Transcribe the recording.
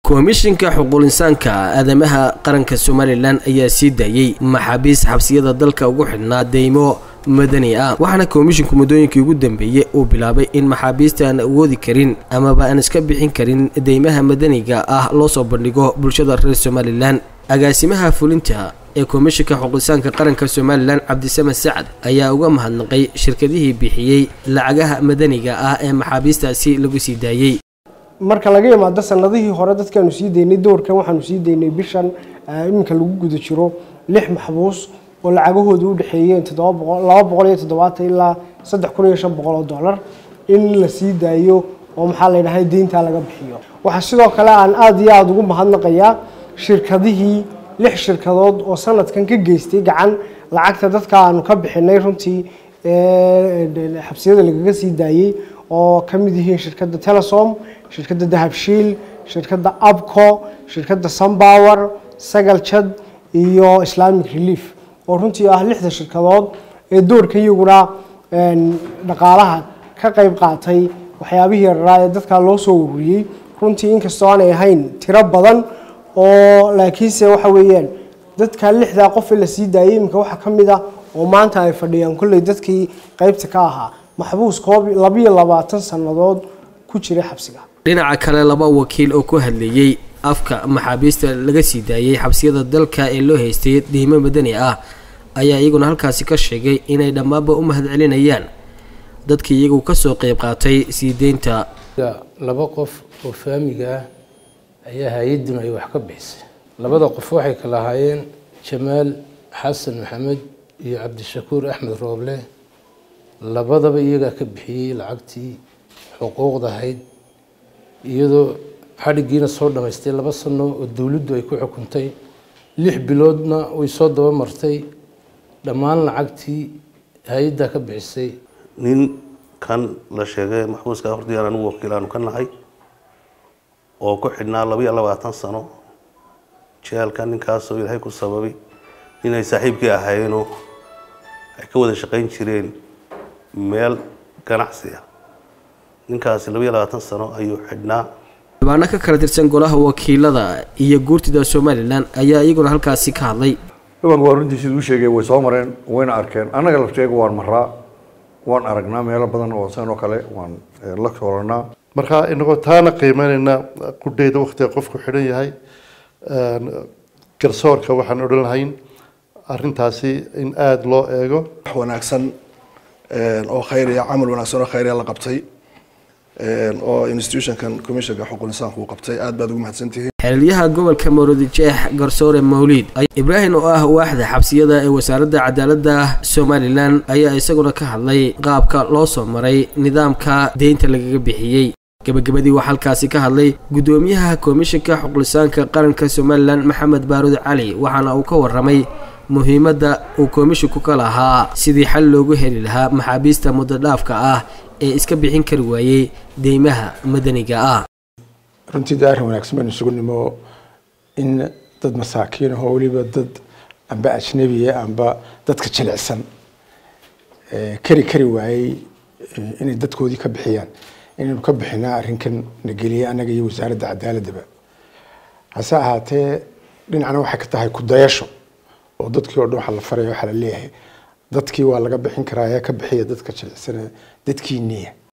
komishinka xuquulinsaanka aadamaha qaranka somalilan ayaa sii daayey maxaabiis xabsiyada dalka ugu xidhnaa deymo madani ah waxaana komishinku muddooyinkii ugu dambeeyey uu bilaabay in maxaabiista aan awoodi karin amaba aan iska bixin karin deymaha madaniga ah loo soo bandhigo bulshada reer somalilan agaasimaha fulinta ee komishinka xuquulisaanka qaranka somalilan cabdisamed sacad ayaa uga mahadnaqay shirkadihii bixiyey lacagaha madaniga ah ee maxaabiistaasi lagu sii daayey marka laga imaado sanadihii hore dadkaanu sii daynay doorkan waxaanu sii daynay bishan iminka lagu guda jiro lix maxbuus oo lacagahooda u dhexeeyeen laba boqol iyo toddobaatan ilaa saddex kun iyo shan boqol oo dollar in la sii daayo oo maxaa la yidhahay deyntaa laga bixiyo waxaa sidoo kale aan aada iyo aada ugu mahadnaqayaa shirkadihii lix shirkadood oo sanadkan ka geystay gacan lacagta dadka aanu ka bixinay runtii xabsiyada lagaga sii daayey oo ka mid yihiin shirkadda telesom shirkadda dahabshiil shirkadda abco shirkadda sunbower sagal jad iyo islamic relief oo runtii ah lixda shirkadood ee doorka iyaguna dhaqaalaha ka qayb qaatay waxyaabihii yararaa ee dadka loo soo ururiyey runtii inkastoo aanay ahayn tiro badan oo laakiinse waxa weeyaan dadka lixdaa qof ee la sii daayey iminka waxaa ka mid ah oo maanta ay fadhiyaan kolley dadkii qaybta ka ahaa maxbuus koob labiyo labaatan sannadood ku jiray xabsiga dhinaca kale laba wakiil oo ku hadleeyey afka maxaabiista laga sii daayey xabsiyada dalka ee loo haystay deymo madani ah ayaa iyaguna halkaasi ka sheegay inay dhammaanba u mahadcelinayaan dadkii iyagu kasoo qeyb qaatay sii deynta laba qof oo faamiga ah ayaa hay-aduna ay wax ka bixisay labada qof waxay kala ahaayeen jamaal xasan maxamed iyo cabdishakuur axmed rooble labadaba iyagaa ka bixiyey lacagtii xuquuqda ahayd iyadoo xadhigiina soo dhammaystay laba sano oo dowladdu ay ku xukuntay lix biloodna way soo daba martay dhammaan lacagtii hay-addaa ka bixisay nin kan la sheegay maxbuuska hortii aan anigu wakiil aanu ka nahay oo ku xidhnaa labiyo labaatan sano jeelka ninkaasoo ilaahay ku sababay inay saaxiibkii ahaayeenoo ay ka wada shaqayn jireen meel ganacsi ah ninkaasi labiyo labaatan sano ayuu xidhnaa xildhibaano ka kala tirsan golaha wakiilada iyo guurtida somalilan ayaa iyaguna halkaasi ka hadlay ibanka waa runtii siduu sheegay way soo mareen wayna arkeen annaga lafteega waan maraa waan aragnaa meelo badan oo san oo kale waan la soolanaa marka inagoo taana qiimeynayna qudheyda waktiga qofku xidhan yahay garsoorka waxaan odhan lahayn arintaasi in aada loo eego wax wanaagsan oo khayriya camal wanaagsan oo khayriya la qabtay oo institutionkan commissionka xuquuq insaanku uu qabtay aad baad ugu mahadsantihiin xeelyaha gobolka maroodijeex garsoore mawliid ibraahim oo ah waaxda xabsiyada ee wasaaradda cadaaladda somalilan ayaa isaguna ka hadlay qaabka loo soo maray nidaamka deynta lagaga bixiyey gabagabadii waxaa halkaasi ka hadlay guddoomiyaha komishinka xuqulisaanka qaranka somalilan maxamed baaruud cali waxaana uu ka waramay muhiimadda uu komishinku ka lahaa sidii xal loogu heli lahaa maxaabiista muddodhaafka ah ee iska bixin kari waayey deymaha madaniga ah runtii daarin wanaagsan baynu isugu nimo in dad masaakiin ahoo weliba dad amba ajnabiya amba dadka jilicsan kari kari waayey inay dadkoodii ka bixiyaan inaynu ka bixinaa arrinkan na geliyay annaga iyo wasaaradda cadaaladaba hase ahaatee dhinacna waxay ka tahay kudayasho oo dadkii oo dhan waxaa la faraya waxaa la leeyahay dadkii waa laga bixin karaa ee ka bixiya dadka jilicsan dadkiiniya